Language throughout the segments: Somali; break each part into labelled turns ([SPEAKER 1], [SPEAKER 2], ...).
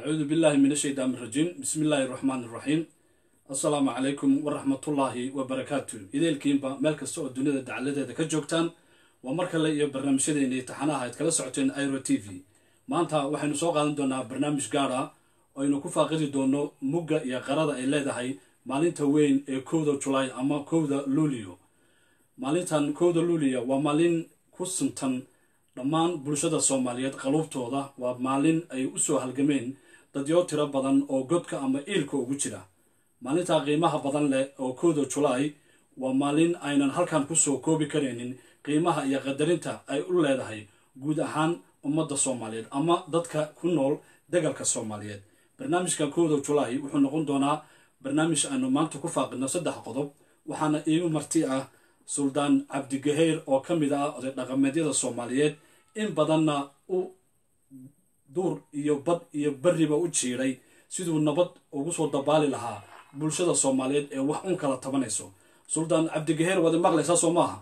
[SPEAKER 1] acuudu billahi min ashaytaan irajiim bismi illaahi araxmaan iraxiim assalaamu calaykum waraxmatullaahi wabarakaatu ideelkiinba meel kasta oo dunida dacaladeeda ka joogtaan waa mar kale iyo barnaamijyadeennii taxanaha ayd kala socoteen iro t v maanta waxaynu soo qaadan doonaa barnaamij gaar ah oo aynu ku faaqidi doono mugga iyo qarada ay leedahay maalinta weyn ee kowda julaay ama kowda luuliyo maalintan kowda luuliya waa maalin ku suntan dhammaan bulshada soomaaliyeed qaluubtooda waa maalin ay u soo halgameen dadyo tiro badan oo godka ama iilka ugu jira maalintaa qiimaha badan leh oo kowda julaay waa maalin aynan halkan kusoo koobi karaynin qiimaha iyo qadarinta ay u leedahay guud ahaan ummadda soomaaliyeed ama dadka ku nool degalka soomaaliyeed barnaamijka kowda julaay wuxuu noqon doonaa barnaamij aynu maanta ku faaqidno saddex qodob waxaana iigu marti ah suldaan cabdigaheyr oo ka mid ah oday dhaqameedyada soomaaliyeed in badanna u duur iyo bad iyo beriba u jiiday siduu nabad ugu soo dabaali lahaa bulshada soomaaliyeed ee wax un kala tabanayso suldaan cabdigaheer waad maqlaysaa soo maaha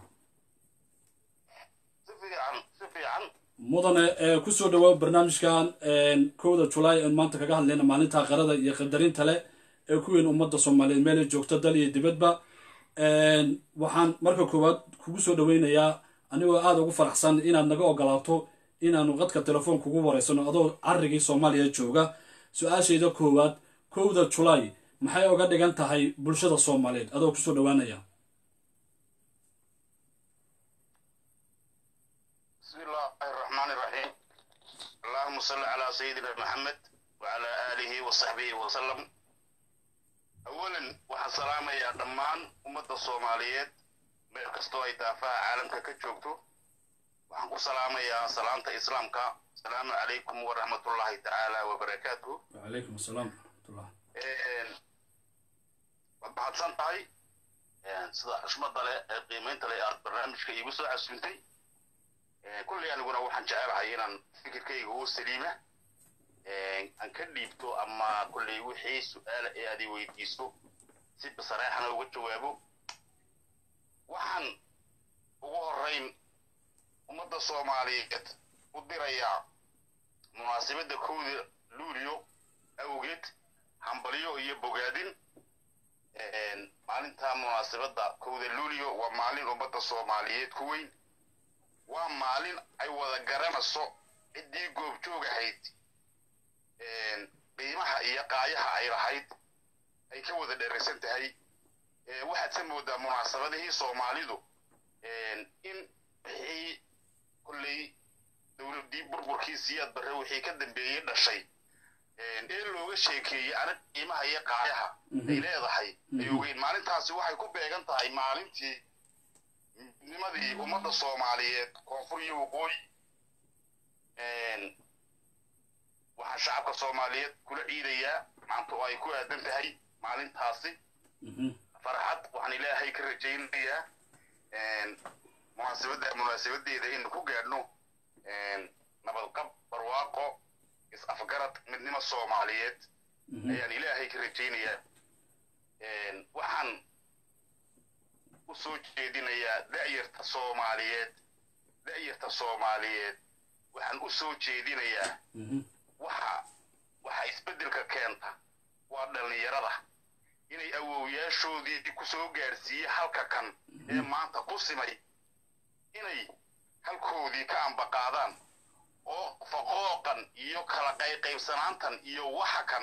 [SPEAKER 1] mudane ee kusoo dhawaa barnaamijkan kowda julaay aan maanta kaga hadlayna maalinta qarada iyo qadarinta leh ee ku weyn ummadda soomaaliyeed meelay joogto dal iyo dibadba waxaan marka koowaad kugu soo dhaweynayaa anigoo aada ugu faraxsan inaad naga ogolaato inaanu qadka telefoon kugu wareysano adoo carigii soomaaliya jooga su-aashayda koowaad kowda julaay maxay oga dhigan tahay bulshada soomaaliyeed adoo kusoo dhawaanaya
[SPEAKER 2] bismi illaahi raxmaan iraxiim allahuma salli calaa sayidina maxamed wacalaa aalihi wa saxbihi wasalam awalan waxaan salaamayaa dhammaan ummadda soomaaliyeed meel kastoo ay daafaha caalamka ka joogto waxaan ku salaamayaa salaanta islaamka asalaamu calaykum waraxmatullaahi tacaala wabarakaatuh
[SPEAKER 1] wacalaykum asalaam waraxmatullah
[SPEAKER 2] waad mahadsan tahay sida xushmada leh ee qiimaynta leh aad barnaamijka iigu soo casuuntay kulley aniguna waxaan jecelahay inaan fikirkayga u saliima aan ka dhiibto ama kulley wixii su-aala ee aad i weydiiso si basareexana uga jawaabo waxaan ugu horrayn ummadda soomaaliyeed u dirayaa munaasabadda kowda luuliyo awgeed hambalyo iyo bogaadin maalinta munaasabadda kowda luuliyo waa maalin ummadda soomaaliyeed ku weyn waa maalin ay wada garanayso ciddii goobjoog ahayd qiimaha iyo qaayaha ay lahayd ay ka wada dheraysan tahay waxaad ka moodaa munaasabadihii soomaalidu in wixii kolley dowladdii burburkii siyaad barre wixii ka dambeeyey dhashay ee looga sheekeeyey anag qiimaha iyo qaayaha ay leedahay ay ogeyn maalintaasi waxay ku beegan tahay maalintii midnimadii ummadda soomaaliyeed koonfur iyo waqooyi waxaan shacabka soomaaliyeed kula ciidayaa maanta oo ay ku aadan tahay maalintaasi farxad waxaan ilaahay ka rajaynayaa munaasabadda munaasabadeeda in ku gaadhno nabadqab barwaaqo is-afgarad midnimo soomaaliyeed ayaan ilaahay ka rajaynayaa waxaan u soo jeedinayaa da'yarta soomaaliyeed da'yarta soomaaliyeed waxaan u soo jeedinayaa waxa waxa isbeddelka keenta waa dhallinyarada inay awowyaashoodii ku soo gaadhsiiye halka kan ee maanta ku simay inay halkoodii ka ambaqaadaan oo faqooqan iyo kala qayqaybsanaantan iyo waxa kan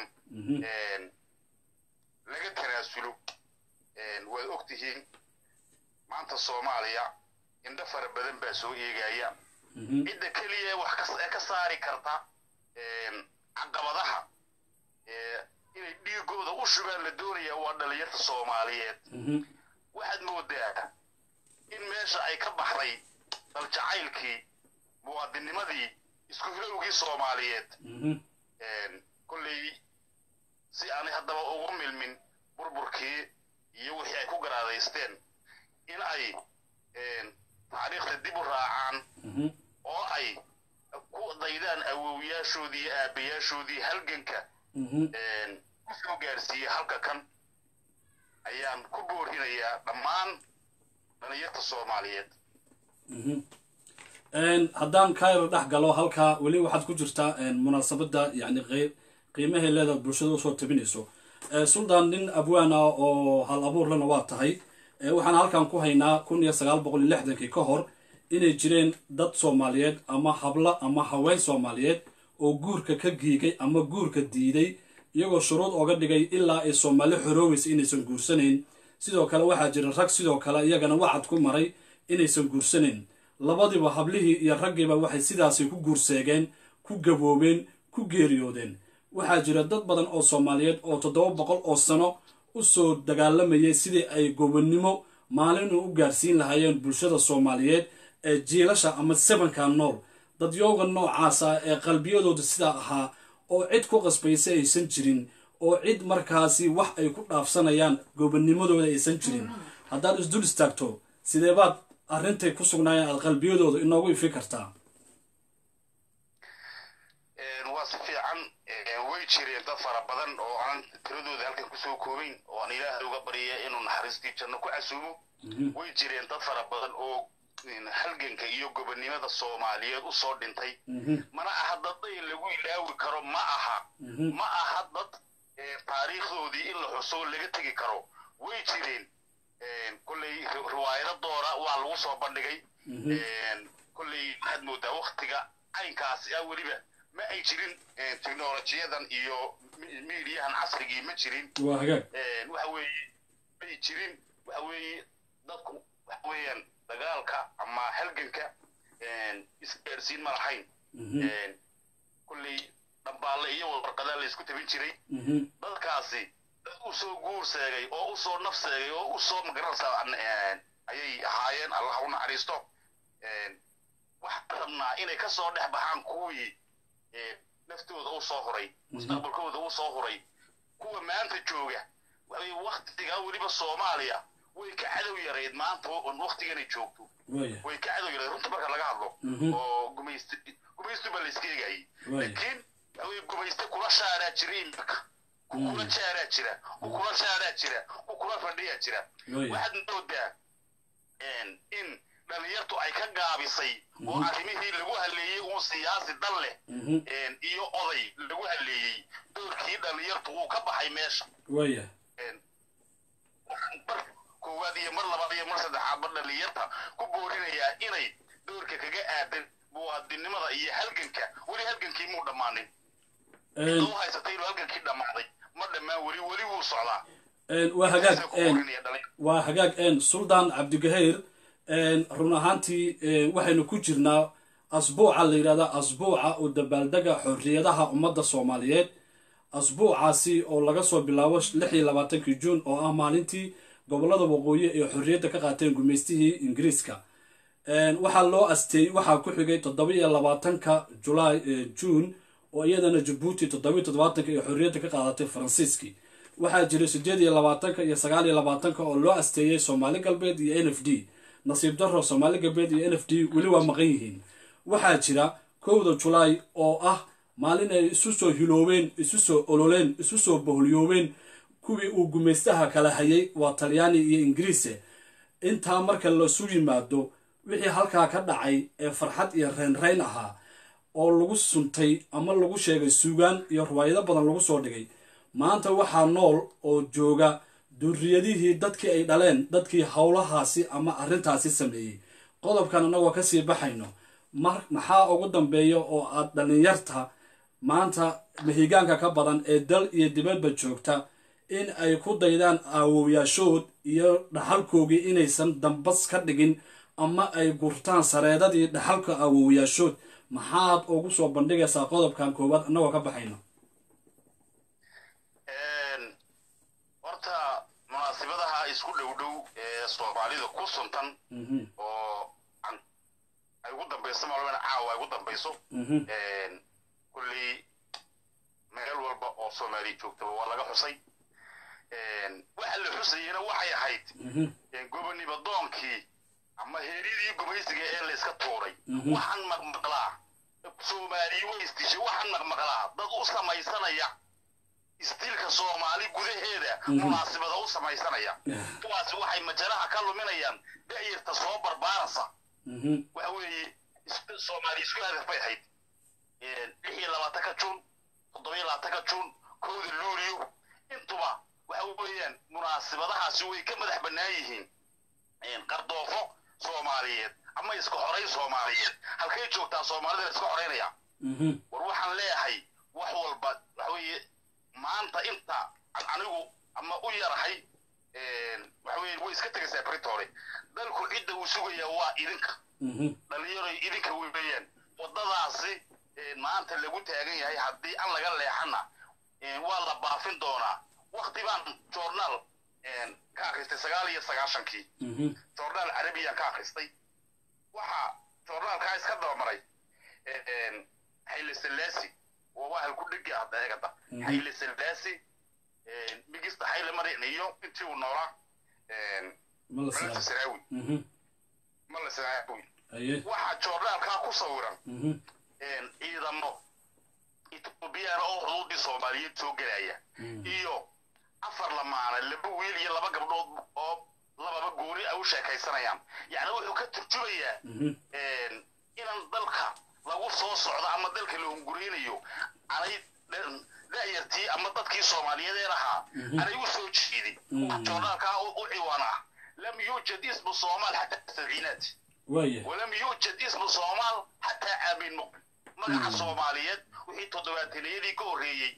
[SPEAKER 2] laga tanaasulo waad og tihiin maanta soomaaliya indho fara badan baa soo eegaya cidda keliya wax ee ka saari karta caqabadaha inay dhiigooda u shugaan la doonaya waa dhalinyarta soomaaliyeed waxaad moodaa in meesha ay ka baxday daljacaylkii muwaadinimadii isku hilowgii soomaaliyeed kolley si aanay haddaba ugu milmin burburkii iyo wixii ay ku garaadaysteen in ay taariikhda dib u raacaan oo ay ku daydaan awowyaashoodii iyo aabbayaashoodii halganka ku soo gaarsiiyey halka kan ayaan ku boorinayaa dhammaan dhalinyarta soomaaliyeed
[SPEAKER 1] haddaan kairo dhex galo halkaa weli waxaad ku jirtaa munaasabadda yani qeyb qiimahay leedaad bulshada usoo tabinayso suldaan nin abwaan ah oo hal abuurlana waa tahay waxaan halkan ku haynaa kun iyo sagaal boqol iyo lixdankii ka hor inay jireen dad soomaaliyeed ama hablo ama haween soomaaliyeed oo guurka ka giigay ama guurka diiday iyagoo shuruud oga dhigay ilaa ay soomaali xorooweysa inaysan guursanayn sidoo kale waxaa jira rag sidoo kale iyagana wacad ku maray inaysan guursanayn labadiiba hablihii iyo raggiiba waxay sidaasi ku guurseegeen ku gaboobeen ku geeriyoodeen waxaa jira dad badan oo soomaaliyeed oo toddoba boqol oo sano usoo dagaalamayay sidii ay gobonnimo maalinu u gaarsiin lahaayeen bulshada soomaaliyeed ee jiilasha ama sebanka nool dadyooga noocaasa ee qalbiyadooda sidaa ahaa oo cid ku qasbaysa aysan jirin oo cid markaasi wax ay ku dhaafsanayaan gobonnimadooda aysan jirin haddaad isdul istaagto sidee baad arrintay ku sugnaayeen aad qalbiyadooda inoogu ifi kartaa
[SPEAKER 2] waa si fiican way jireen dad fara badan oo aan tiradooda halkan kusoo koobayn oo aan ilaahay uga barya inuu naxariistii janno ku casuumo way jireen dad fara badan oo halganka iyo gobonnimada soomaaliyeed usoo dhintay mana aha dad day lagu ilaawi karo ma aha ma aha dad taariikhdoodii in la xuso laga tegi karo way jireen kolley riwaayado doora waa lagu soo bandhigay kolley waxaad moodaa waktiga caynkaasi ah weliba ma ay jirin technolojiyadan iyo miidiyahan casrigii ma jirin
[SPEAKER 1] waa hagaag
[SPEAKER 2] waxa weeye may jirin waxa weeye dadku waxa weeyaan dagaalka ama halganka isgaarsiin ma lahayn kolley dhambaalle iyo warqadaa la isku tabin jiray dadkaasi dad usoo guur seegay oo usoo naf seegay oo usoo magaranaysaa ayay ahaayeen allah u naxariisto waxaan rabnaa inay ka soo dhex baxaan kuwii naftooda u soo huray mustaqbalkooda u soo huray kuwa maanta jooga waxay waktigaa weliba soomaaliya way ka cadow yarayd maanta waktiganay joogto way ka cadow yarayd runta marka laga hadlo oo gumayst gumaystu baa la iska eegayay laakiin waxaweye gumayste kula shaaraa jira imika ku kula jaaraa jira ku kula shaaraa jira ku kula fadhiyaa jira waxaad moodaa in dhalinyartu ay ka gaabisay oo arrimihii lagu haleeyey uun siyaasi dal leh iyo oday lagu haleeyey doorkii dhalinyartu uu ka baxay meesha
[SPEAKER 1] waya
[SPEAKER 2] mar koowaad iyo mar labaad iyo mar saddexaadba dhalinyarta ku boorinayaa inay doorka kaga aadan muwaadinimada iyo halganka weli halgankii muu dhammaanin u haysatay inuu halgankii dhammaaday ma dhammaan weli weli wuu socdaa
[SPEAKER 1] waa hagaag waa hagaag suldaan cabdigahayr run ahaantii waxaynu ku jirnaa asbuuca la yidhahda asbuuca oo dabaaldega xorriyadaha ummadda soomaaliyeed asbuucaasi oo laga soo bilaabo lix iyo labaatankii juun oo ah maalintii gobollada waqooyi ee xorriyadda ka qaateen gumaystihii ingiriiska waxaa loo asteeyey waxaa ku xigay toddoba iyo labaatanka julaay juun oo iyadana jabuuti toddobiyo toddobaatanka ee xorriyadda ka qaadatay faransiiskii waxaa jiray siddeed iyo labaatanka iyo sagaal iyo labaatanka oo loo asteeyey soomaali galbeed iyo n f d nasiib darro soomaali galbeed iyo n f d weli waa maqan yihiin waxaa jira kowda julaay oo ah maalin ay isu soo hiloobeen isu soo ololeen isu soo boholyoobeen kuwii uu gumaystaha kala hayay waa talyaani iyo ingiriise intaa marka lasu yimaado wixii halkaa ka dhacay ee farxad iyo reynreyn ahaa oo lagu suntay ama lagu sheegay suugaan iyo riwaayado badan lagu soo dhigay maanta waxaa nool oo jooga durriyadihii dadkii ay dhaleen dadkii howlahaasi ama arrintaasi sameeyey qodobkan annagoo kasii baxayno maxaa ugu dambeeya oo aad dhallinyarta maanta mahigaanka ka badan ee dal iyo dibadba joogta in ay ku daydaan aawowyaashood iyo dhaxalkoogii inaysan dambas ka dhigin ama ay gurtaan sareedadii dhaxalka aawowyaashood maxaad ugu soo bandhigaysaa qodobkan koowaad annagoo ka baxayno
[SPEAKER 2] horta munaasibadaha isku dhow dhow ee soomaalida ku suntan oo ay ugu dambayso maalmana caawa ay ugu dambayso kulley meel walba oo soomaaliya joogtaba waa laga xusay waxa la xusayena waxay ahayd goboniba doonkii ama heeryadii gumaysiga ee la iska tuuray waxaan maqmaqlaa soomaaliya way isdishay waxaan maqmaqlaa dad u samaysanaya isdiilka soomaali gudaheeda munaasibada u samaysanaya kuwaasi waxay majalaha ka luminayaan da'yarta soo barbaarasa waxa weeye soomaali isku hadaf bay ahayd lix iyo labaatanka juun toddobiyo labaatanka juun kowda luuliyo intuba waxa weeyaan munaasibadahaasi way ka madax bannaan yihiin qardoofo soomaaliyeed ama iska xorayn soomaaliyeed halkay joogtaa soomaalida la iska xoraynaya war waxaan leeyahay wax walba waxa weeye maanta inta anigu ama u yarahay waxa weye way iska tegaysaa britore dalku cidda uu sugayaa waa idinka dhalinyaroy idinka weeyaan waddadaasi maanta lagu taagan yahay haddii aan laga leexana waa la baafin doonaa wakti baan journaal ka akhristay sagaal iyo sagaashankii journaal carabiyaan ka akhristay waxa journaalkaa iska dabamaray xayle salaasi waa wahal ku dhegi ah eegada xayle salaasi migista xayle marin iyo intii uu noolaa malasa saraawi mala saraawi waxaa journaalkaa ku sawiran ciidamo etoobiyana oo xuduudii soomaaliyeed soo gelaya iyo afar lamaana laba wiil iyo laba gabdhood oo lababa gooni ay u sheekaysanayaan yacni wuxuu ka turjumayaa inaan dalka lagu soo socdo ama dalka la hungureynayo anay da'yartii ama dadkii soomaaliyeed ee lahaa anay u soo jeedin journaalkaa u ciwaan ah lam yuujad ismu soomaal xataa sabciinaat walam yuujad ismu soomaal xataa aamin muqbil magaca soomaaliyeed wixii toddobaataniyadii ka horreeyey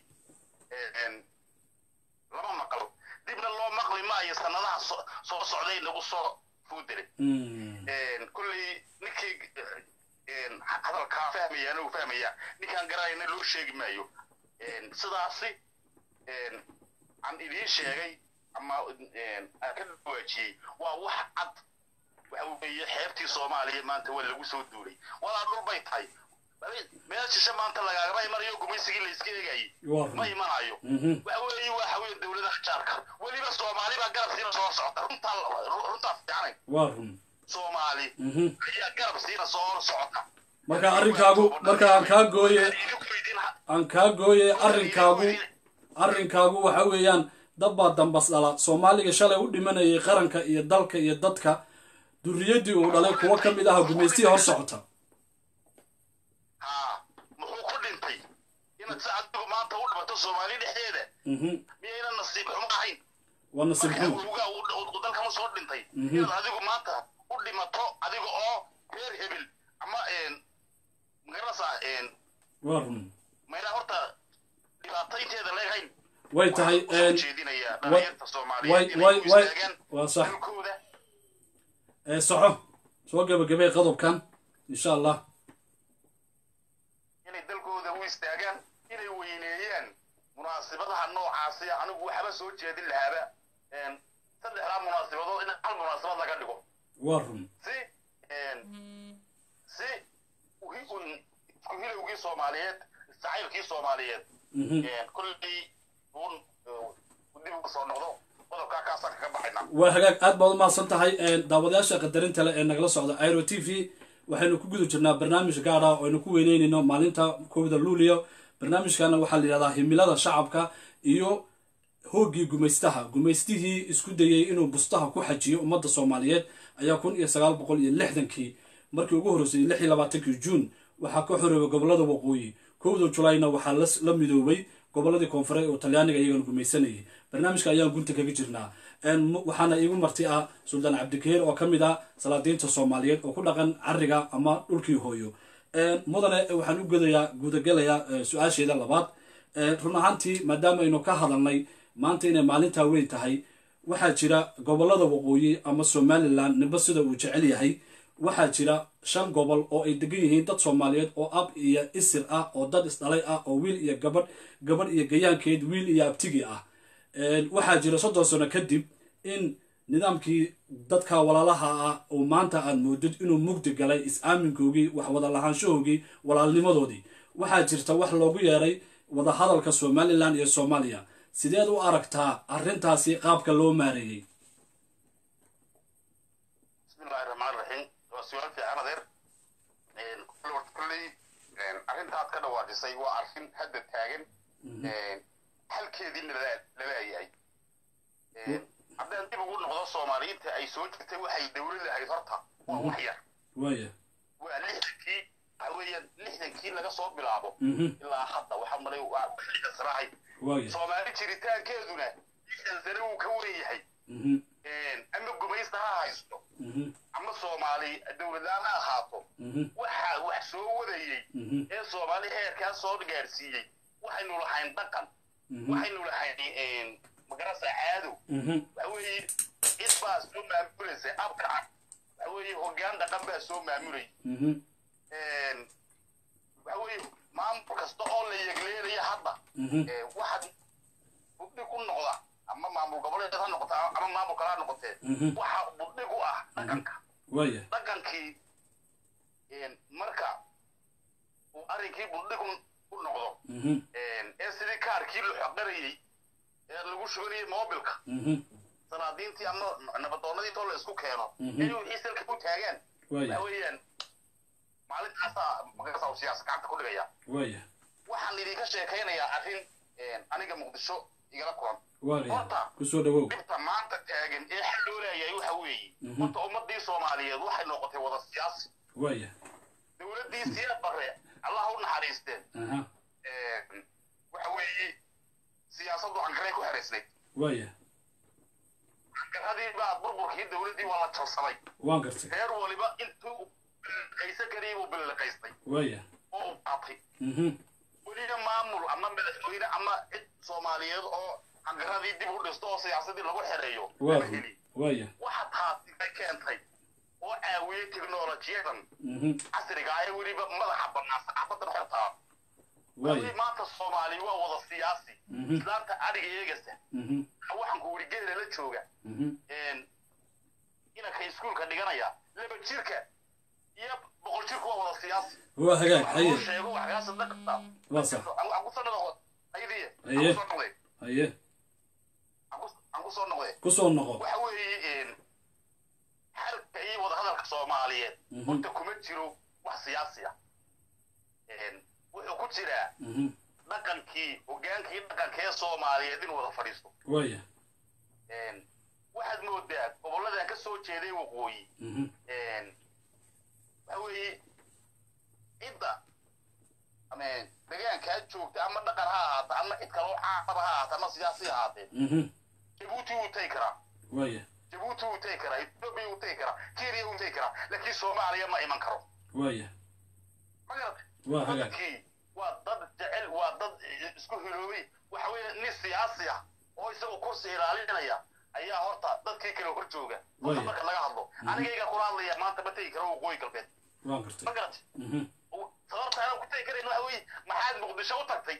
[SPEAKER 2] lama maqlo dibna loo maqli maayo sanadaha soo socday nagu soo fuudire kolley ninkii hadalkaa fahmayaana uu fahmaya ninkaan garanayna loo sheegi maayo sidaasi aan idiin sheegay ama aan ka dhawaajiyey waa wax cad waxa weeye xeebtii soomaaliya maanta waa lagu soo duulay walaa dhul bay tahay meel shishe maanta lagaagama imanayo gumaysigii la iska eegayay ma imanayo waxa weeye waa haween dowladaha jaarka weliba soomaali baa garab siina soo socota runtaa runtaa fiicanay
[SPEAKER 1] waa run
[SPEAKER 2] soomaali ayaa garab siina soo socota
[SPEAKER 1] marka arrinkaagu marka aan kaa gooye aan kaa gooye arrinkaagu arrinkaagu waxa weeyaan dabbaa dambas dhala soomaaliga shalay u dhimanayay qaranka iyo dalka iyo dadka durriyaddii uu dhalay kuwo ka mid aha gumaystihii hor socota
[SPEAKER 2] muxuu ku dhintay inaad si adigu maanta u dhimato soomaali dhexdeeda miyayna nasiib xumo ahayn
[SPEAKER 1] waa nasiib xumo
[SPEAKER 2] ugaa dalkama soo dhintay inaad adigu maanta u dhimato adiga oo reer hebel ama magaranaysaa
[SPEAKER 1] waa run
[SPEAKER 2] mayna horta dhibaataynteeda leegahayn
[SPEAKER 1] way tahay
[SPEAKER 2] jeedinayaa dhalinyarta soomaaliyeed inay
[SPEAKER 1] way
[SPEAKER 2] u
[SPEAKER 1] way
[SPEAKER 2] istaagaan
[SPEAKER 1] waa sax
[SPEAKER 2] dalkooda
[SPEAKER 1] ee soco soo gebagabay qodobkan insha allah
[SPEAKER 2] inay dalkooda u istaagaan inay weyneeyaan munaasibadaha noocaasi anigu waxba soo jeedin lahaaba saddexdaa munaasabadood in hal munaasabad laga dhigo
[SPEAKER 1] waa run
[SPEAKER 2] si si uhi- un- isku hilowgii soomaaliyeed jacaylkii soomaaliyeed kolley uun dib uga soo noqdo qodobkaa kaasaan kaga baxayna
[SPEAKER 1] waa hagaag aad baad u mahadsan tahay daawadayaasha qadarinta leh ee nagala socda airo t v waxaynu ku guda jirnaa barnaamij gaar ah oo aynu ku weyneynayno maalinta kowda luulio barnaamijkana waxaa la yidhahdaa himilada shacabka iyo hooggii gumaystaha gumaystihii isku dayey inuu bustaha ku xajiyo ummadda soomaaliyeed ayaa kun iyo sagaal boqol iyo lixdankii markii ugu horreysay lix iyo labaatankii juun waxaa ka xoreeyay gobolada waqooyi kowda julayna waxaa las- la midoobay goboladii koonfureed oo talyaaniga iyagana gumaysanayay barnaamijka ayaan gunta kaga jirnaa Een, mu- waxaana iigu marti ah suldaan cabdikeer oo ka mid ah salaadiinta soomaaliyeed oo ku dhaqan cariga ama dhulkii hooyo Een, mudane waxaan u gudayaa gudagelayaa eh, su-aasheeda labaad Een, run ahaantii maadaama aynu ka hadalnay maanta inay maalintaa weyn tahay waxaa jira gobolada waqooyi ama somalilan ninba sida uu jecel yahay waxaa jira shan gobol oo ay degan yihiin dad soomaaliyeed oo ab iyo isir ah oo dad isdhalay ah oo wiil iyo gabadh gabadh iyo gayaankeed wiil iyo abtigi ah Een, waxaa jira soddon sano kadib in nidaamkii dadka walaalaha ah oo maanta aad moodid inuu mugdi galay is-aaminkoogii wax wada lahaanshahoogii walaalnimadoodii waxaa jirta wax loogu yeeray wadahadalka somalilan iyo soomaaliya sideed u aragtaa arrintaasi qaabka loo maareeyey
[SPEAKER 2] bismillahi raxmaan raxiim waa su-aal fiican adeer kolley arrintaad ka dhawaajisay waa arrin hadda taagan halkeediina laleeyahay haddaan dib ugu noqdo soomaaliyiinta ay soo jirtay waxay dowlad lahayd horta waa wax yar
[SPEAKER 1] waaya
[SPEAKER 2] waa lixdankii waxa weeyaan lixdankii laga soo bilaabo
[SPEAKER 1] mhm
[SPEAKER 2] ilaa hadda waxaa malay waa lixdan sanahay
[SPEAKER 1] waaya
[SPEAKER 2] soomaali jiritaankeeduna lixdan sane wuu ka weyn yahay
[SPEAKER 1] mhm
[SPEAKER 2] ama gumaysta ha haysto
[SPEAKER 1] mhm
[SPEAKER 2] ama soomaali dowladlaan ha ahaato
[SPEAKER 1] mhm
[SPEAKER 2] waxaa wax soo wadayey
[SPEAKER 1] mhm
[SPEAKER 2] ee soomaali heerkaa soo gaadhsiiyey waxaynu lahayn dhaqan
[SPEAKER 1] mhm
[SPEAKER 2] waxaynu lahayn magarasa caadow
[SPEAKER 1] mhm
[SPEAKER 2] waxa weeye cid baa soo maamulaysa abka ah waxa weeye hoggaan dhaqan baa soo maamulay
[SPEAKER 1] mhm
[SPEAKER 2] waxa weeye maamul kasta oo la yegleelaya hadda
[SPEAKER 1] mhm
[SPEAKER 2] ee, waxaad budhig u noqda ama maamul goboleed ha noqota ama maamul kale ha noqotee
[SPEAKER 1] mhm
[SPEAKER 2] waxa budhig u ah dhaqanka
[SPEAKER 1] waaya
[SPEAKER 2] dhaqankii een, marka uu arrinkii budhig u- u noqdo
[SPEAKER 1] mhm
[SPEAKER 2] een, ee sidii kaarkii la xoqanayey ee lagu shubanayay mobilka
[SPEAKER 1] mhm
[SPEAKER 2] salaadiintii ama nabadoonnadii intoo la isku keeno
[SPEAKER 1] Mhm.
[SPEAKER 2] inay wixii salka u taagaan
[SPEAKER 1] waaya
[SPEAKER 2] waxa weeyaan maalintaasaa magarasa uu siyaasa gacanta ku dhigaya
[SPEAKER 1] waaya
[SPEAKER 2] waxaan idinka sheekaynayaa arrin een, aniga muqdisho igala kulan
[SPEAKER 1] waaya
[SPEAKER 2] Horta.
[SPEAKER 1] kusoo dhawow
[SPEAKER 2] dhibta maanta taagan ee xal loo leeyahay waxa weeye
[SPEAKER 1] Mhm.
[SPEAKER 2] horta ummadii soomaaliyeed waxay noqotay wada siyaasi
[SPEAKER 1] waaya
[SPEAKER 2] dowladdii siyaad barre allah u naxariisteen
[SPEAKER 1] aha
[SPEAKER 2] een, waxa weeye siyaasaddu ankaray ku xeraysnayd
[SPEAKER 1] waaya
[SPEAKER 2] ankaradii baa burburkii dowladdii waa la jabsaday
[SPEAKER 1] waan gartay
[SPEAKER 2] reer waliba intuu billiqaysan karayay buu billiqaystay
[SPEAKER 1] waaya
[SPEAKER 2] oo u qaatay
[SPEAKER 1] mhm
[SPEAKER 2] weliba maamul ama madaxweyne ama cid soomaaliyeed oo ankaradii dib u dhisto oo siyaasadii lagu xereeyo
[SPEAKER 1] waa
[SPEAKER 2] lama
[SPEAKER 1] run
[SPEAKER 2] heli
[SPEAKER 1] waaya
[SPEAKER 2] waxa taasi ka keentay oo caawiyey teknolojiyadan
[SPEAKER 1] mhm
[SPEAKER 2] casriga ah ee weliba madaxa bannaan saxaafadan xortaa
[SPEAKER 1] waaya
[SPEAKER 2] maanta soomaali waa wada siyaasi
[SPEAKER 1] mhm
[SPEAKER 2] islaanta adhiga eegasa
[SPEAKER 1] mhm
[SPEAKER 2] waxaan ku wuri geela la jooga
[SPEAKER 1] mhm
[SPEAKER 2] een, inanka iskuulka dhiganaya laba jirka iyo boqol jirka waa wada siyaasi
[SPEAKER 1] waa hagaag
[SPEAKER 2] Wax
[SPEAKER 1] haye
[SPEAKER 2] loo sheego wax kaga sadaqata
[SPEAKER 1] waa sax
[SPEAKER 2] aan ku soo noqdo ayadiye
[SPEAKER 1] Aye.
[SPEAKER 2] aan ku soo noqday
[SPEAKER 1] haye
[SPEAKER 2] aan ku- aan ku soo noqday
[SPEAKER 1] kusoo noqo
[SPEAKER 2] waxa weeye een, xalka iyo wadahadalka soomaaliyeed
[SPEAKER 1] Mhm.
[SPEAKER 2] horta kuma jiro wax siyaasi ah Een, wuxuu ku jiraa
[SPEAKER 1] mhm
[SPEAKER 2] dhaqankii hogaankii dhaqanka ee soomaaliyeed inuu wada fadhiisto
[SPEAKER 1] waaya
[SPEAKER 2] Een, waxaad moodaa gobolladan ka soo jeeday waqooyi
[SPEAKER 1] mhm
[SPEAKER 2] een, waxa weeye cidda ama degaankaa joogta ama dhaqan ha ahaata ama cid kaloo caaqaba ha ahaata ama siyaasi ha ahaatee
[SPEAKER 1] mhm
[SPEAKER 2] jabuuti wuu tagi karaa
[SPEAKER 1] waaya
[SPEAKER 2] jabuuti wuu tagi karaa etoobiya wuu tagi karaa kenya wuu tagi karaa laakiin soomaaliya ma iman karo
[SPEAKER 1] waaya
[SPEAKER 2] ma garata
[SPEAKER 1] waa hagaag
[SPEAKER 2] dadkii waa dad jecel waa dad isku hiloobay waxa weeye nin siyaasi ah oo isagoo kursi ilaalinaya ayaa horta dadkii kale hor jooga horta
[SPEAKER 1] Waya.
[SPEAKER 2] marka laga hadlo anigayga kula hadlaya maanta ma tegi karo waqooyi galbeed
[SPEAKER 1] waan gartay
[SPEAKER 2] ma garata
[SPEAKER 1] mhm
[SPEAKER 2] sababta aanan ku tegi karayn waxa weeye maxaad muqdisho u tagtay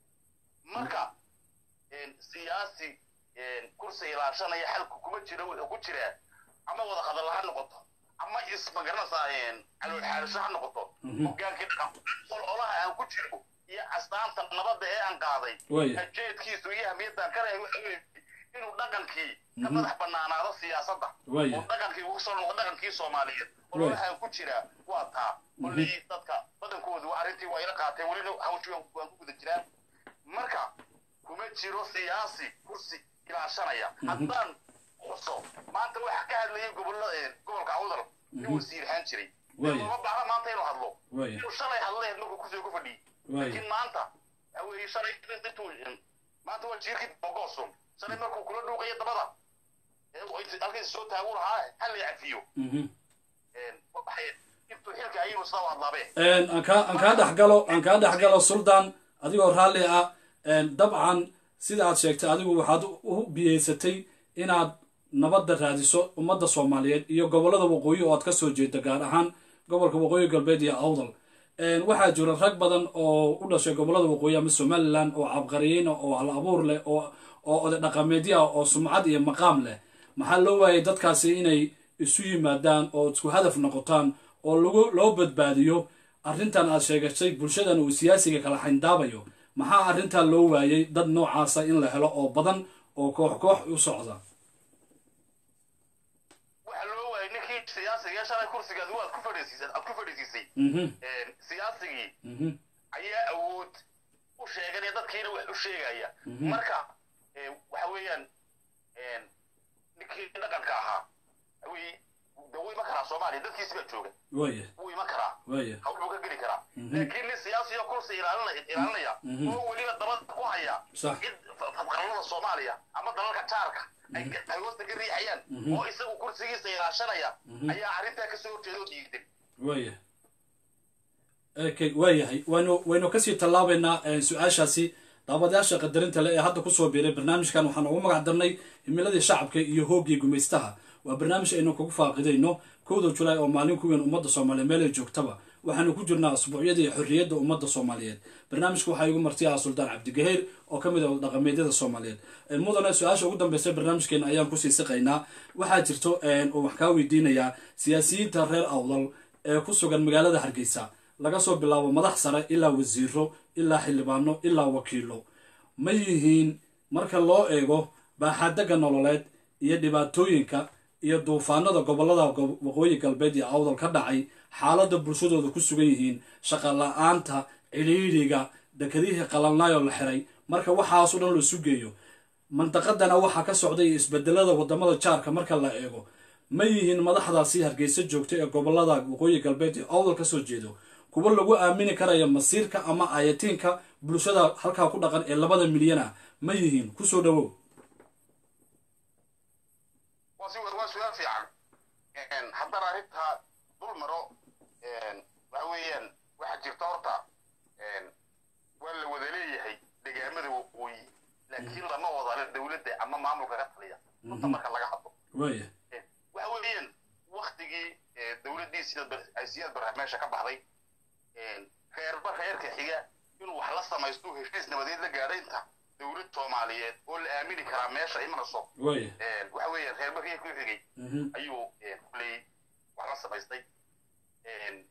[SPEAKER 2] marka een, siyaasi een, kursi ilaashanaya xalku kuma jiro wuxuu ku jiraa ama wada hadal ha noqoto ama ismagaranaysaa calool xaarisho ha noqoto
[SPEAKER 1] Mhm.
[SPEAKER 2] hogaankii dhaqan ololaha aan ku jiro iyo astaanta nabadda ee aan qaaday
[SPEAKER 1] waaya
[SPEAKER 2] ajeedkiisu iyo ahmiyaddan ka lehay waxa weeye inuu dhaqankii ka
[SPEAKER 1] Mhm.
[SPEAKER 2] madax bannaanaado siyaasadda
[SPEAKER 1] waaya
[SPEAKER 2] oo dhaqankii ugu soo noqdo dhaqankii soomaaliyeed ololahaan ku jiraa waa taa koley dadka badankoodu arrintii waa ila qaateen welina hawshii waan waan ku guda jiraan marka kuma jiro siyaasi kursi ilaashanaya haddaan xuso maanta waxa ka hadlayay gobollo gobolka awdal nin wasiir ahaan jiray
[SPEAKER 1] Waaya.
[SPEAKER 2] uma baahna maanta inuu hadlo
[SPEAKER 1] waaya
[SPEAKER 2] inuu shalay hadleed markuu kusoo ku fadhiyey
[SPEAKER 1] waaya
[SPEAKER 2] laakiin maanta waxa weeye shalay intuu maanta waa jiirkii bogosun shalay markuu kula dhuuqayo dabada ee uu inta- halkiisa soo taagu lahaa hal la cafiyo
[SPEAKER 1] mhm
[SPEAKER 2] Een, waxay intuu xilka ayuu sidaa u hadlaabee
[SPEAKER 1] een aan kaa aan kaa dhex galo aan kaa dhex galo suldan adigoo raalli ah een dabcan sida aad sheegtay adigu waxaad u biyeysatay inaad nabadda raadiso ummadda soomaaliyeed iyo gobollada waqooyi oo aad ka soo jeeda gaar ahaan gobolka waqooyi galbeed iyo awdal een waxaa jira rag badan oo u dhashay gobollada waqooyi ama somaliland oo cabqariyiin ah, oo hal abuur leh oo oo oday dhaqameedyo ah oo sumcad iyo maqaam leh maxaa loo waayay dadkaasi inay isu yimaadaan oo isku hadaf noqotaan oo lagu loo badbaadiyo arrintan aad sheegatay bulshadan uu siyaasiga kala xayndaabayo maxaa arrintan loo waayay dad noocaasa in la helo oo badan oo koox koox u socda
[SPEAKER 2] waxaa loo waayay ninkii siyaasiga ee shalay kursigaad waad ku fadhiisiisay aad ku fadhiisiisay
[SPEAKER 1] mhm
[SPEAKER 2] Een, siyaasigii
[SPEAKER 1] mhm
[SPEAKER 2] ayaa awood u sheeganaya dadkiina wax u sheegaya marka ee, waxa weeyaan een, ninkii dhaqanka ahaa waxa weeye de wuu iman karaa soomaaliya dadkiisi baa jooga
[SPEAKER 1] waaya
[SPEAKER 2] wuu iman karaa
[SPEAKER 1] waaya
[SPEAKER 2] hawl buu ka geli karaa laakiin nin siyaasiyo kursi ilaalinaya ilaalinaya oo weliba dabada ku haya
[SPEAKER 1] Sax.
[SPEAKER 2] cid fa- fadqarallada soomaaliya ama dalalka jaarka ay ka- ay hoosta ka riixayaan oo isagu kursigiisa ilaashanaya ayaa arrintaa kasoo horjeeda oo diiday
[SPEAKER 1] waaya okay waayahay waynu waynu kasii tallaabaynaa eh, su-aashaasi daawadayaasha qadarinta le ee hadda kusoo biiray barnaamijkan waxaan ugu magac darnay himiladii shacabka iyo hoogii gumaystaha waa barnaamij aynu kugu faaqidayno kowda julaay oo maalin ku weyn ummadda soomaaliyeed meel ay joogtaba waxaanu ku jirnaa asbuucyadii xorriyadda ummadda soomaaliyeed barnaamijka waxaa igu marti ah suldaan cabdigaheer oo ka mid ah dhaqameedyada soomaaliyeed Eh, mudane su-aasha ugu dambeysa barnaamijkeena ayaan kusii siqaynaa waxaa jirto eh, oo wax kaa weydiinayaa siyaasiyiinta reer awdal ee ku sugan magaalada hargeysa laga soo bilaabo madax sare ilaa wasiiro ilaa xildhibaano ilaa wakiilo ma yihiin marka loo eego baaxaadagga nololeed iyo dhibaatooyinka iyo duufaanada gobolada gob- waqooyi galbeed iyo awdal ka dhacay xaaladda bulshadooda ku sugan yihiin shaqa la-aanta cidhiidhiga dekedihii qalalnaayoo la xiray marka waxaasoo dhan la sugeeyo mandaqadana waxaa ka socday isbedelada wadamada jaarka marka la eego ma yihiin madaxdaasi hargeysa joogta ee gobolada waqooyi galbeed ee awdal kasoo jeedo kuwa lagu aamini karaya masiirka ama ayatiinka bulshada halkaa ku dhaqan ee labada milyan ah ma yihiin kusoo dhawow
[SPEAKER 2] waa si waa su-aal fiican Een, haddana arrintaa dul maro een, waxa weeyaan waxaa jirta horta een, waa la wada leeyahay degaamada waqooyi laakiin lama wadale dowladda ama maamulka ka taliya runta marka laga hadlo
[SPEAKER 1] waaya
[SPEAKER 2] Een, waxa weeyaan waktigii ee, dowladdii sida bar- ay siyaad barra meesha ka baxday een, reerba reerka xiga inuu wax la samaysto heshiis nabadeed la gaadhay inta dowlad soomaaliyeed oo la aamini karaa meesha imanayso
[SPEAKER 1] waaya
[SPEAKER 2] Een, waxa weeyaan reerba reerka u xigay
[SPEAKER 1] Mhm.
[SPEAKER 2] ayuu een, kuley wax la samaystay Een,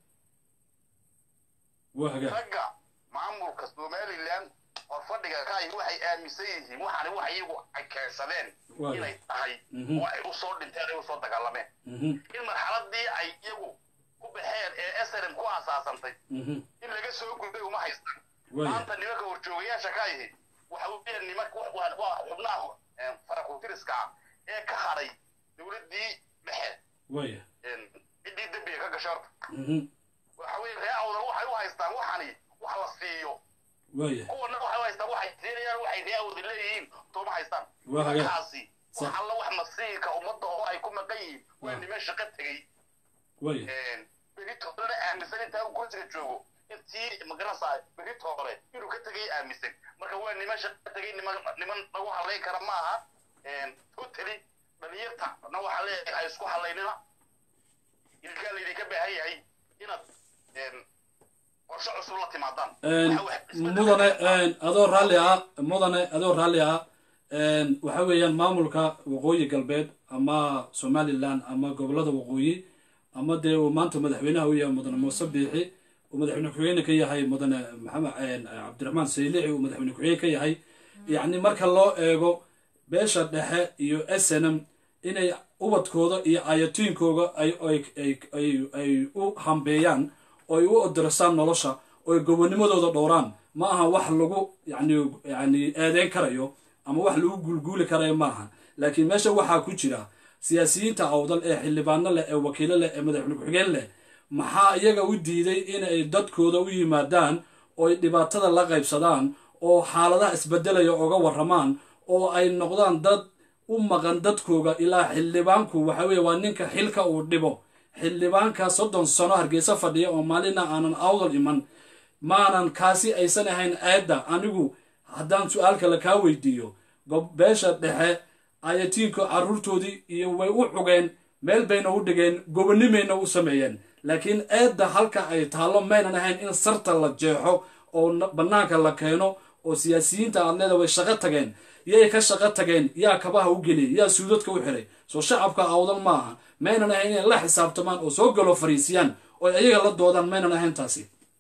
[SPEAKER 1] waa hagaag
[SPEAKER 2] ragga maamulka somaliland horfadhiga ka ahi waxay aaminsan yihiin waxaani wax iyagu ay keensadeen
[SPEAKER 1] Waayo.
[SPEAKER 2] inay tahay
[SPEAKER 1] Mhm.
[SPEAKER 2] oo ay u soo dhinteen ay u soo dagaalameen
[SPEAKER 1] Mhm.
[SPEAKER 2] in marxaladii ay iyagu ku baxeen ee snm ku aasaasantay
[SPEAKER 1] Mhm.
[SPEAKER 2] in laga soo gudbay uma haystaan
[SPEAKER 1] waaya
[SPEAKER 2] maanta nimanka horjoogayaasha ka ahi waxa weeyaan nimanka wa- wa- waa xubnaha een, farakutiriska ah ee ka hadhay dowladdii dhexe
[SPEAKER 1] waaya
[SPEAKER 2] een, ciddii dembiga ka gashay horta
[SPEAKER 1] Mhm.
[SPEAKER 2] waxa weeye ree awdal waxay u haystaan waxani wax la siiyo
[SPEAKER 1] waaya
[SPEAKER 2] kuwana waxay u haystaan waxay siinayaan waxay ree awdal leeyihiin tooma haystaan
[SPEAKER 1] Waa hagaag.
[SPEAKER 2] markaasi
[SPEAKER 1] Sax.
[SPEAKER 2] wax alla wax masiirka ummadda oo ay ku maqan yihiin waa
[SPEAKER 1] Waa.
[SPEAKER 2] niman shaqo tegey
[SPEAKER 1] waaya
[SPEAKER 2] beritoolena aaminsan intaa uu kursiga joogo intii magaranaysaa beritoole inuu ka tegay aaminsan marka waa niman shaqo tegay niman niman lagu halayn kara ma aha totally dhalinyarta na waxaa leeyahay ay isku halaynina ilkaa laydinka baahan yahay inaad een, qorshe cusub la timaadaan
[SPEAKER 1] Een,
[SPEAKER 2] Waxa wax isbedel
[SPEAKER 1] mudane
[SPEAKER 2] ka dhacaa.
[SPEAKER 1] een, adoo raalli ah mudane adoo raalli ah een, waxa weeyaan maamulka waqooyi galbeed ama somalilan ama gobolada waqooyi ama dee uu maanta madaxweynaha u yahay mudane muuse biixi uu madaxweyne ku-xigeenka ka yahay mudane maxamed een, cabdiraxmaan saylici uu madaxweyne ku-xigeen ka yahay yacni marka loo eego beesha dhexe iyo snm inay ubadkooda iyo ayatiinkooda ay ay ay ay ay u hambeeyaan oo ay u odirasaan nolosha oo ay gobonimadooda dhowraan ma aha wax lagu yani yani eedeyn karayo ama wax lagu guulguuli karayo maaha laakiin meesha waxaa ku jira siyaasiyiinta awdal ee xildhibaano leh ee wakiilo leh ee madaxweyne ku-xigeen leh maxaa iyaga u diiday inay dadkooda u yimaadaan oo ay dhibaatada la qaybsadaan oo xaaladaha isbedelaya oga waramaan oo ay noqdaan dad u maqan dadkooga ilaa xildhibaanku waxa weeye waa ninka xilka uu dhibo xildhibaanka soddon sano hargeysa fadhiya oo maalina aanan awdal iman maanan kaasi aysan ahayn aadda anigu haddaan su-aal kale kaa weydiiyo gob- beesha dhexe ayatiinka carruurtoodii iyo way u xugeen meel bayna u dhigeen gobonimayna u sameeyeen laakiin eedda halka ay taallo maynan ahayn in sarta la jeexo oo na- bannaanka la keeno oo siyaasiyiinta aad leeda way shaqo tageen yay ka shaqo tageen yaa kabaha u geliyay yaa suudadka u xiray soo shacabka awdal maaha maynan ahayn inay la xisaabtamaan oo soo galo fariisiyaan oo ay ayaga la doodaan maynan ahayn taasi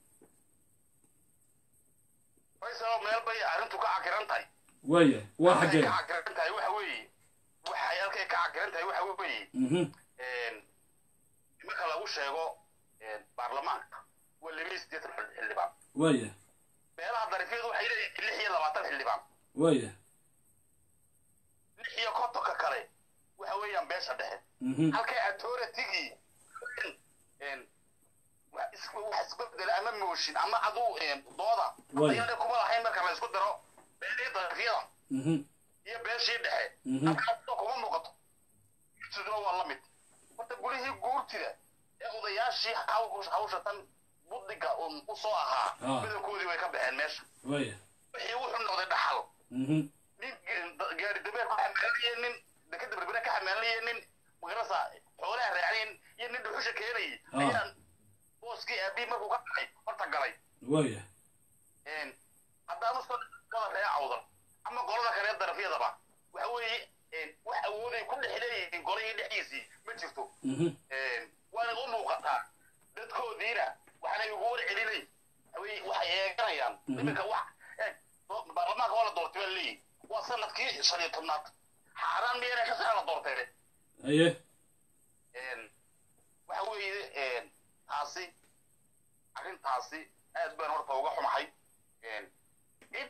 [SPEAKER 2] faysal meel bay arrintu ka cakiran tahay
[SPEAKER 1] waaya waa
[SPEAKER 2] halkay
[SPEAKER 1] xaggee
[SPEAKER 2] ka cakiran tahay waxa weeye waxay halkay ka cakiran tahay waxa weeye
[SPEAKER 1] Mhm.
[SPEAKER 2] een, marka lagu sheego een, baarlamaanka waa laba iyo siddeetan xil- xildhibaan
[SPEAKER 1] waaya
[SPEAKER 2] meelaha darifyadu waxay leeyihiin lix iyo labaatan xildhibaan
[SPEAKER 1] waaya
[SPEAKER 2] lix iyo kontonka kale waxa weeyaan beesha dhexe
[SPEAKER 1] Mhm.
[SPEAKER 2] halkay authoritigii een, wax is- wax isbedela ama mooshin ama aduu een, dooda
[SPEAKER 1] Way.
[SPEAKER 2] ayana kuma lahayn marka la isku daro beelii darafyada
[SPEAKER 1] Mhm.
[SPEAKER 2] iyo beeshii dhexe
[SPEAKER 1] Mhm.
[SPEAKER 2] halkaasoo kuma muuqato siduna waa la mid horta gulihii guurtida ee odayaashii haw- hawsha tan buddiga un u soo ahaa
[SPEAKER 1] Ah.
[SPEAKER 2] midabkoodii way ka baxeen meesha
[SPEAKER 1] waaya
[SPEAKER 2] wixii wuxuu noqday dhaxal
[SPEAKER 1] Mhm.
[SPEAKER 2] nin ge- gaari dabeer ka xamaalanaya nin dekada berbere ka xamaalanaya nin magarasa xoolaha raacnayn iyo nin dhuxusha keenayay
[SPEAKER 1] Ah.
[SPEAKER 2] ayaan booskii aabii markuu ka dhacay horta galay
[SPEAKER 1] waaya
[SPEAKER 2] een, haddaanu soo wada ree cawdan ama qolada kale ee darafyadaba waxa weeye een, wax awooday ku dhex leeyihiin golihii dhexdiisii ma jirto
[SPEAKER 1] Mhm.
[SPEAKER 2] een, waana u muuqataa dadkoodiina waxaanay ugu war celinay way- waxay eeganayaan iminka wax eeg, do- baarlamaanka waa la doortay baa leeyihi waa sanadkii shan iyo tobnaad xaaraan miyana ka sana la doortay
[SPEAKER 1] haye
[SPEAKER 2] een, waxa weeye een, taasi arrintaasi aad baan horta uga xumahay een, cid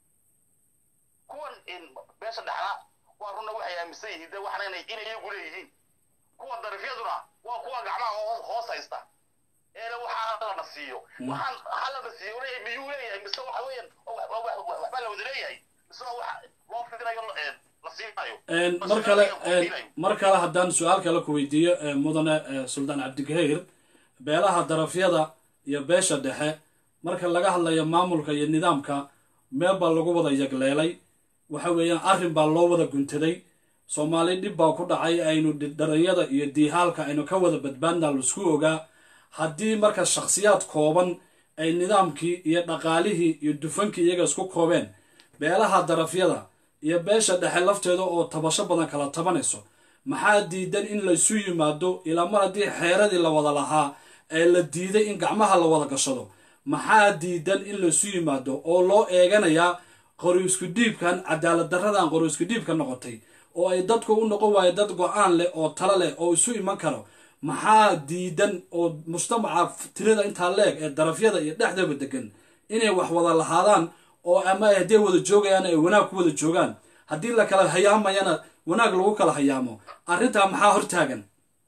[SPEAKER 2] kuwan een, beesha dhexna waa runna waxay aaminsan yihiin de waxna inay inay iyagu leeyihiin kuwa darifyaduna waa kuwa gacmaha hoos- hoos haysta eena waxaa lana siiyo waxaan halana siiyo leeyahay miyuu leeyahay mise waxa weeyaan wa- wa- wa- wa- waxbaa la wada leeyahay mise waa wax loo fidinayo een, la siinayo
[SPEAKER 1] Een,
[SPEAKER 2] Mise
[SPEAKER 1] mar kale
[SPEAKER 2] la siinayo.
[SPEAKER 1] een, mar kale haddaan su-aal kale ku weydiiyo ee, mudane ee, suldaan cabdigahayr beelaha darafyada iyo beesha dhexe marka laga hadlayo maamulka iyo nidaamka meel baa lagu wada yagleelay waxa weeyaan arrin baa loo wada guntaday soomaali dhib baa ku dhacay aynu dhi- dharanyada iyo diihaalka aynu ka wada badbaadna laisku ogaa haddii marka shakhsiyaad kooban ay nidaamkii iyo dhaqaalihii iyo dufankii iyaga isku koobeen beelaha darafyada iyo beesha dhexe lafteeda oo tabasho badan kala tabanayso maxaa diidan in laysu yimaado ilaa mar haddii xeeradii la wada lahaa ee la diiday in gacmaha la wada gashado maxaa diidan in laysu yimaado oo loo eeganayaa qori isku dhiibkan cadaalad daradan qori isku dhiibka noqotay oo ay dadku u noqon waayo dad go-aan leh oo talo leh oo isu iman karo maxaa diidan oo mujtamaca tirada intaa leeg ee darafyada iyo dhexdaba degan inay wax wada lahaadaan oo ama ay hadday wada joogayaan ay wanaag ku wada joogaan haddii la kala hayaamayana wanaag lagu kala hayaamo arrintaa maxaa hortaagan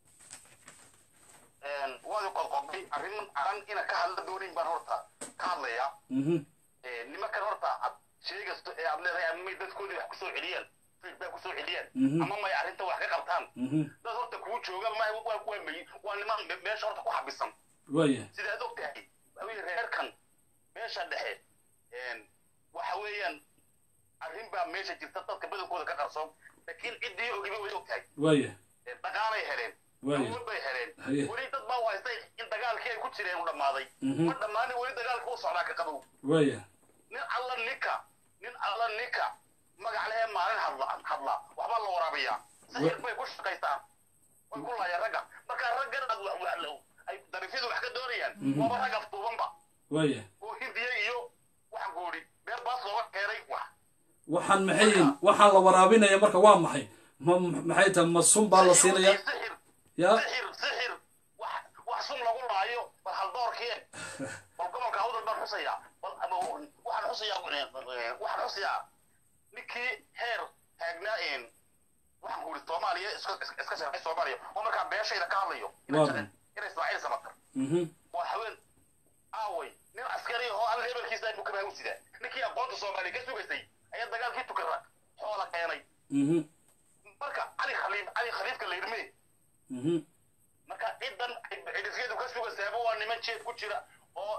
[SPEAKER 2] Een, waad u qodqoday arrin aran ina ka hadla doonin baan horta ka hadlayaa
[SPEAKER 1] Mhm.
[SPEAKER 2] Een, nimankan horta ad sheegaysto ee aad leedahay ama may dadkoodii wax kusoo celiyaan feedback kusoo celiyaan
[SPEAKER 1] Mhm.
[SPEAKER 2] ama may arrinta wax ka qabtaan
[SPEAKER 1] Mhm.
[SPEAKER 2] dad horta kuu jooga ma waa waa may waa niman me- meesha horta ku xabisan
[SPEAKER 1] waaya
[SPEAKER 2] sidaad og tahay waxa weeye reerkan meesha dhexe een, waxa weeyaan arrin baa meesha jirta dadka badankooda ka qarsoon laakiin ciddii ogiba way og tahay
[SPEAKER 1] waaya
[SPEAKER 2] Een, dhaqaalay heleen
[SPEAKER 1] Waayo.
[SPEAKER 2] awood bay heleen
[SPEAKER 1] Haye.
[SPEAKER 2] weli dad baa u haystay in dagaalkii ay ku jireen u dhammaaday
[SPEAKER 1] Mhm.
[SPEAKER 2] ma dhammaanin weli dagaalka u socdaa ka qabow
[SPEAKER 1] waaya
[SPEAKER 2] nin alla ninka nin alla ninka magac lehe maalin hadla hadla waxbaa la waraabiyaa sixir bay ku shaqaystaan way ku laayaan ragga marka raggan aad wa- wa- ay darifyadu wax ka doonayaan waaba rag afduubanba
[SPEAKER 1] waaya
[SPEAKER 2] oo hindiya iyo waxaan ku idhi meel baas looga keenay wax
[SPEAKER 1] waxaan maxay yihiin waxaan la waraabinaya marka waa maxay ma maxay tahay ma sun baa la siinaya
[SPEAKER 2] sixir
[SPEAKER 1] yaa
[SPEAKER 2] sixir sixir wax wax sun lagu laayo bal haldoorkii bal gobolka awdal baan xusayaa bal ama waxaan xusayaa waxaan xusayaa ninkii heer taagnaa een waxaan ku idhi soomaaliya iska iska- iska shaqay soomaaliya oo markaa beeshayda ka hadlayo
[SPEAKER 1] Waa
[SPEAKER 2] ina ina ismaaciil samatar
[SPEAKER 1] Mhm.
[SPEAKER 2] waa haween aaway nin askari oo alla hebelkiisa ay bukamaa u sidaa ninkii aqoonta soomaaliya ka sugaysay ayaa dagaalkii tukara xoola keenay
[SPEAKER 1] Mhm.
[SPEAKER 2] marka cali khaliif cali khaliifka la yidhmee
[SPEAKER 1] Mhm.
[SPEAKER 2] marka cidan cidifyadu ka sugaysaaba waa niman jeed ku jira oo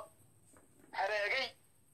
[SPEAKER 2] halaagay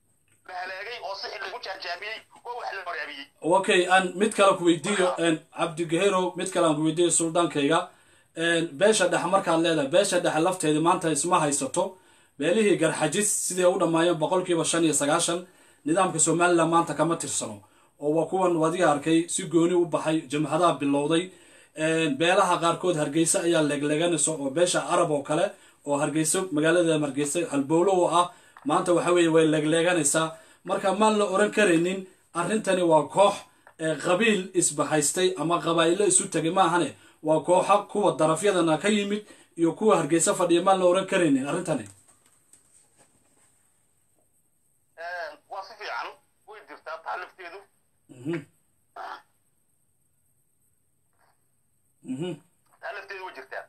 [SPEAKER 2] la halaagay oo sixir lagu jaanjaamiyey oo wax la waraabiyey
[SPEAKER 1] okay aan mid kale ku weydiiyo een, cabdigahero mid kale aan ku weydiiyo suldaankayga een, beesha dhexe markaad leedahay beesha dhexe lafteeda maanta isma haysato beelihii garxajis siday u dhammaayeen boqolkiiba shan iyo sagaashan nidaamka somalilan maanta kama tirsano oo waa kuwan wadiga arkay si gooni u baxay jamhadaha bilowday een, beelaha qaarkood hargeysa ayaa leegleeganaysa oo beesha arab oo kale oo hargeyso magaalada hargeysa halbowlo oo ah maanta waxa weeye way leegleeganaysaa marka maan la oran karaynin arrintani waa koox ee qabiil isbahaystay ama qabaa'ilo isu tegay maahane waa kooxa kuwa darafyadana ka yimid iyo kuwa hargeysa fadhiya maan la oran karaynin arrintani
[SPEAKER 2] waa si fiican way jirtaa taa lafteedu
[SPEAKER 1] Mhm. Mhm.
[SPEAKER 2] taa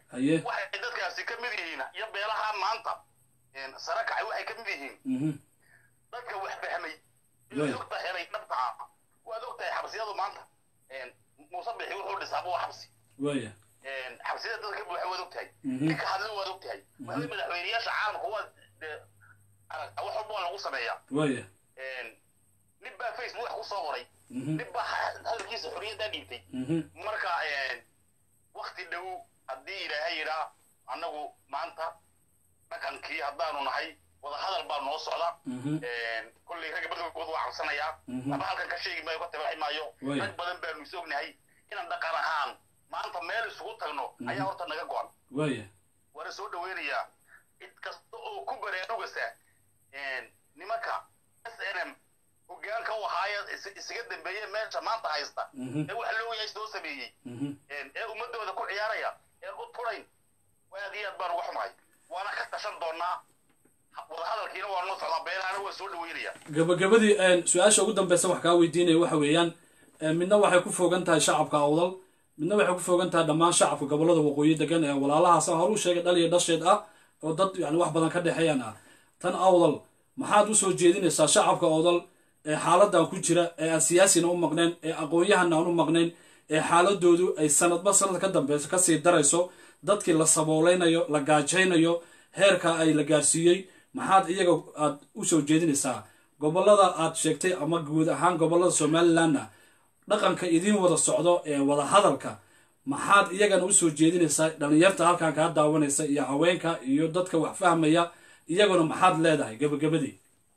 [SPEAKER 1] haye
[SPEAKER 2] waxay dadkaasi ka mid yihiin iyo beelaha maanta sare kacay waxay ka mid yihiin
[SPEAKER 1] mhm
[SPEAKER 2] dadka wax fahmay
[SPEAKER 1] Right.
[SPEAKER 2] iyo xogta helay dhabta ah waad ogtahay xabsiyadu maanta muuse bixi wuxuu dhisaaba waa xabsi
[SPEAKER 1] waaya
[SPEAKER 2] xabsiyada dadka buuxa waad ogtahay
[SPEAKER 1] Mhm.
[SPEAKER 2] ninka hadla waad ogtahay waxay madaxweyneyaasha caalamka waa dee aragta wax walba waa lagu sameeyaa
[SPEAKER 1] waaya
[SPEAKER 2] nin baa facebook wax ku soo qoray
[SPEAKER 1] mhm
[SPEAKER 2] nin baa hadalkiisa xorriyaddaa dhiibtay
[SPEAKER 1] mhm
[SPEAKER 2] marka wakti dhow haddii ilaahay yidhaa annagu maanta dhaqankii haddaanu nahay wadahadal baa noo socda
[SPEAKER 1] mhm
[SPEAKER 2] kolley ragga badalkooda waa cabsanayaa
[SPEAKER 1] Mhm.
[SPEAKER 2] laba halkan ka sheegi maayo ka tabaxi maayo
[SPEAKER 1] Way.
[SPEAKER 2] rag badan baanu is ognahay inaan dhaqan ahaan maanta meel isugu tagno ayaa horta naga go-an
[SPEAKER 1] waaya
[SPEAKER 2] waana soo dhaweynayaa cid kasta oo ku baraarugasa nimanka s n m hogaanka u ahaaya is- isaga dambeeye meesha maanta haysta
[SPEAKER 1] mhm
[SPEAKER 2] ee wax loo yahay soo sameeyey
[SPEAKER 1] mhm
[SPEAKER 2] ee ummadooda ku ciyaaraya ee u turayn aad iyo aad baan uga xumahay waana ka tashan doonaa wadahadalkiina waa noo socdaa beelaana waa soo dhaweynaya
[SPEAKER 1] gabagabadii een, su-aasha ugu dambeysa wax kaa weydiinaya waxa weeyaan een, midna waxay ku fogan tahay shacabka awdal midna waxay ku fogan tahay dhammaan shacabka gobolada waqooyi degan ee walaalahaas aan horu sheegay dhal iyo dhasheed ah oo dad yani wax badan ka dhexeeyaan ah tan awdal maxaad usoo jeedinaysaa shacabka awdal ee xaaladan ku jira ee aan siyaasina u maqnayn ee aqoon-yahana aan u maqnayn ee xaaladoodu ay sanadba sanad ka dambeyso kasii darayso dadkii la sabooleynayo la gaajaynayo heerka ay la gaarsiiyey maxaad iyaga aad usoo jeedinaysaa gobolada aad sheegtay ama guud ahaan gobolada somalilandna dhaqanka idiin wada socdo ee wada hadalka maxaad iyagana usoo jeedinaysaa dhalinyarta halkan kaa daawanaysa iyo haweenka iyo dadka wax fahmaya iyaguna maxaad leedahay gabagabadii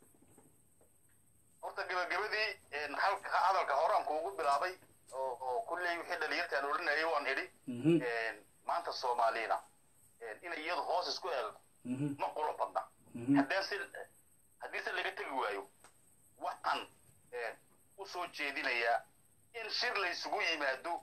[SPEAKER 2] horta gabagabadii halka hadalka horaan kuugu bilaabay oo oo kulley wixii dhalinyartaan odhanayay waan idhi
[SPEAKER 1] Mhm,
[SPEAKER 2] maanta soomaalina inay iyadu hoos isku eegto
[SPEAKER 1] mhm,
[SPEAKER 2] ma qurux badna
[SPEAKER 1] mhm,
[SPEAKER 2] haddaan si haddiise laga tegi waayo waxaan u soo jeedinayaa in shir la isugu yimaado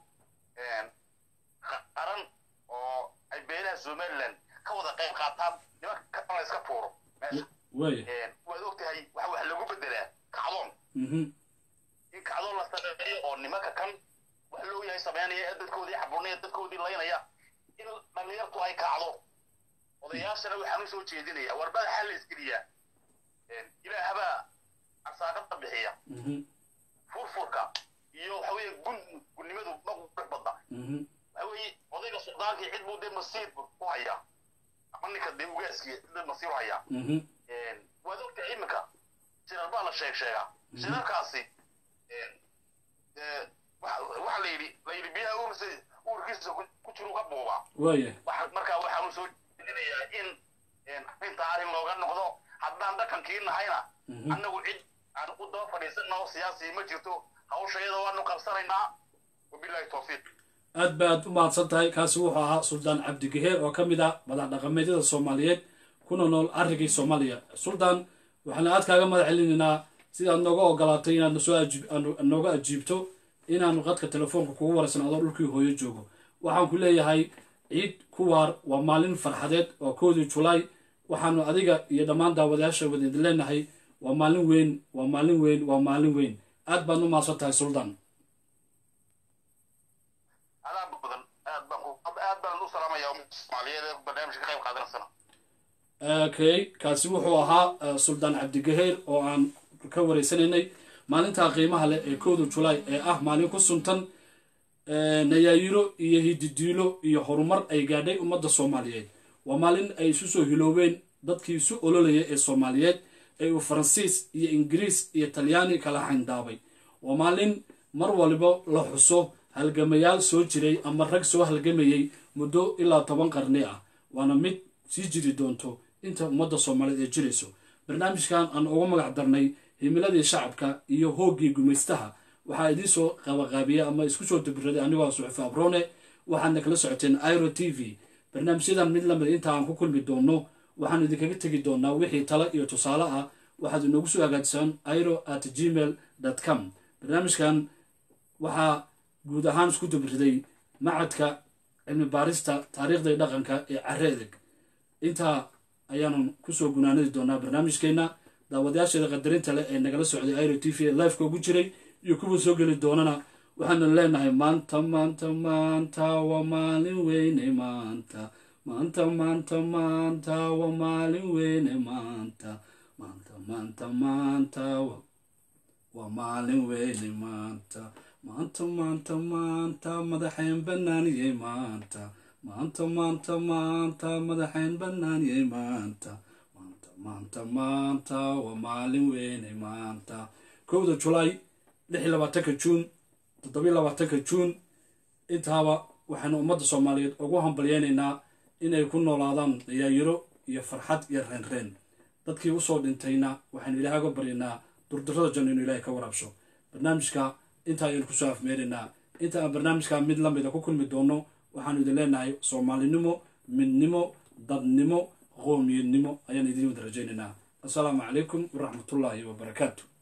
[SPEAKER 2] qaran oo ay beelaha somaliland ka wada qayb qaataan nimanka kan la iska tuuro meesha
[SPEAKER 1] waaya
[SPEAKER 2] waad ogtahay waxa wax lagu bedelaa kacdoon
[SPEAKER 1] mhm,
[SPEAKER 2] in kacdoon la sameeyo oo nimanka kan wax loo yahay sameynaya ee dadkoodii xaburnaya dadkoodii laynaya in dhalinyartu ay kacdo odayaashana waxaan u soo jeedinayaa war madaxa la iskeliyaa ilaahabaa arsaaqada bixiya
[SPEAKER 1] mhm,
[SPEAKER 2] furfurka iyo waxa weeye gun gunnimadu ma qurux badna
[SPEAKER 1] mhm,
[SPEAKER 2] waxa weeye odayga suldaankii cid buu dee masiir u hayaa ama ninka dee ugaaskii dee masiir u hayaa
[SPEAKER 1] mhm,
[SPEAKER 2] waad ogtahay iminka shirar baa la sheeg sheegaa shirarkaasi waxa la yidhi la yidhi biyaha uursa uurkiisa ku- ku jiru ka buubaa
[SPEAKER 1] waaya
[SPEAKER 2] waxa- markaa waxaan u soo jeedinayaa in arrinta arrin looga noqdo haddaan dhaqankii nahayna
[SPEAKER 1] Mhm.
[SPEAKER 2] annagu cid aan u daba fadhiisanao siyaasi ma jirto hawshayada waanu qabsanaynaa wabilaahi tawfiiq
[SPEAKER 1] aad baad u mahadsan tahay kaasi wuxuu ahaa suldaan cabdigaheer oo ka mid ah madax dhaqameedyada soomaaliyeed kuna nool arrigii soomaaliya suldaan waxaana aad kaaga madax celinaynaa sidaad nooga ogolaatay inaad nasoo ajiib- aanu- nooga ajiibto inaanu qadka telefoonka kugu waraysan adoo dhulkii hooyo joogo waxaan ku leeyahay ciid kuwaar waa maalin farxadeed waa koodii julaay waxaanu adiga iyo dhammaan daawadayaasha wadeed leenahay waa maalin weyn waa maalin weyn waa maalin weyn aad baad u mahadsan tahay suldaan
[SPEAKER 2] adaa badan aad baan ku aad baan u salaamayaa ummadda soomaaliyeed ee barnaamijka ka qayb qaadanaysana
[SPEAKER 1] okay kaasi wuxuu ahaa eh, suldaan cabdigaheer oo aan ka wareysanaynay maalinta qiimaha leh ee kowda julaay ee ah maalin ku suntan eh, nayaayiro iyo hididiilo iyo horumar ay gaadhay ummadda soomaaliyeed waa maalin ay isu soo hiloobeen dadkii isu ololaya ee soomaaliyeed ee uu faransiis iyo ingiriis iyo talyaani kala xayndaabay waa maalin mar waliba la xuso halgamayaal soo jiray ama rag soo halgamayay muddo ilaa toban qarni ah waana mid sii jiri doonto inta ummadda soomaaliyeed ay jirayso barnaamijkan aan ugu magac darnay himiladii shacabka iyo hooggii gumaystaha waxaa idiin soo qabaqaabiyey ama isku soo dabiraday anigoo ah suxufi abrone waxaadna kala socoteen iro t v barnaamijyadan mid lamid inta aan ku kulmi doono waxaan idinkaga tegi doonaa wixii talo iyo tusaale ah waxaad inoogu soo hagaajisaan iro at gmail com barnaamijkan waxaa guud ahaan isku dabiriday macadka cilmi baarista taariikhda iyo dhaqanka ee care edeg intaa ayaanu kusoo gunaanadi doonaa barnaamijkeena daawadayaasheeda qadarinta leh ee nagala socday iro t v ee lifeka ugu jiray iyo kuwa soo geli doonana waxaanu leenahay maanta maanta maanta waa maalin weyne maanta maanta maanta maanta waa maalin weyne maanta maanta maanta maanta wa- waa maalin weyne maanta maanta maanta maanta madaxayn banaaniyey maanta maanta maanta maanta madaxayn banaaniyey maanta maanta maanta maanta waa maalin weyne maanta kowda julaay lix iyo labaatanka juun toddobiyo labaatanka juun intaaba waxaynu ummadda soomaaliyeed ugu hambalyeynaynaa inay ku noolaadaan dayaayiro iyo farxad iyo reenreen dadkii usoo dhintayna waxaynu ilaahay uga baryaynaa durdurada janno inuu ilaahay ka waraabsho barnaamijka intaa ayaynu kusoo afmeeraynaa inta aan barnaamijka mid la mida ku kulmi doono waxaanu idin leenahay soomaalinimo midnimo dadnimo qoomiyadnimo ayaan idin wada rajaynaynaa assalaamu calaykum waraxmatullaahi wabarakaatu